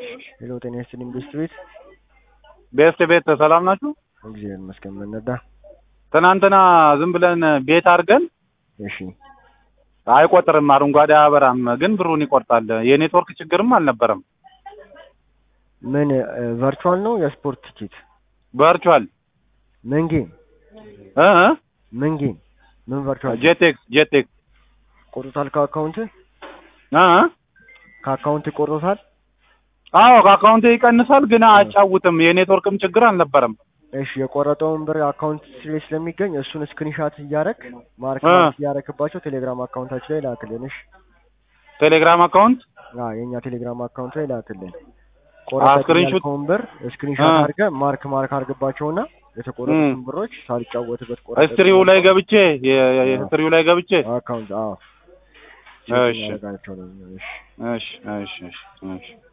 ሄሎ ጤና ይስጥልኝ ቤስት ቤት ቤስት ቤት ሰላም ናችሁ? እግዚአብሔር ይመስገን መነዳ ትናንትና ዝም ብለን ቤት አድርገን እሺ አይቆጥርም፣ አረንጓዴ አያበራም፣ ግን ብሩን ይቆርጣል። የኔትወርክ ችግርም አልነበረም። ምን ቨርቹዋል ነው የስፖርት ቲኬት ቨርቹዋል ምን ጌም እ እ ምን ጌም ምን ቨርቹዋል ጄቴክስ ጄቴክስ ቆርጦታል ከአካውንት እ እ ከአካውንት ቆርጦታል አዎ ከአካውንቴ ይቀንሳል፣ ግን አያጫውትም። የኔትወርክም ችግር አልነበረም። እሺ የቆረጠውን ብር አካውንት ላይ ስለሚገኝ እሱን ስክሪንሻት እያረክ ማርክ እ ማርክ እያረክባቸው ቴሌግራም አካውንታችን ላይ ላክልን እሺ ቴሌግራም አካውንት አዎ የኛ ቴሌግራም አካውንት ላይ ላክልን አ ቆረጠ ስክሪንሾት ያልከውን ብር ስክሪንሻት እ አድርገህ ማርክ ማርክ አድርግባቸውና የተቆረጡትን ብሮች ሳልጫወትበት ቆረጠ ስትሪው ላይ ገብቼ የ- የ- የስትሪው ላይ ገብቼ አካውንት አዎ እሺ ያደርጋቸው ነው እሺ እሺ እሺ እሺ እሺ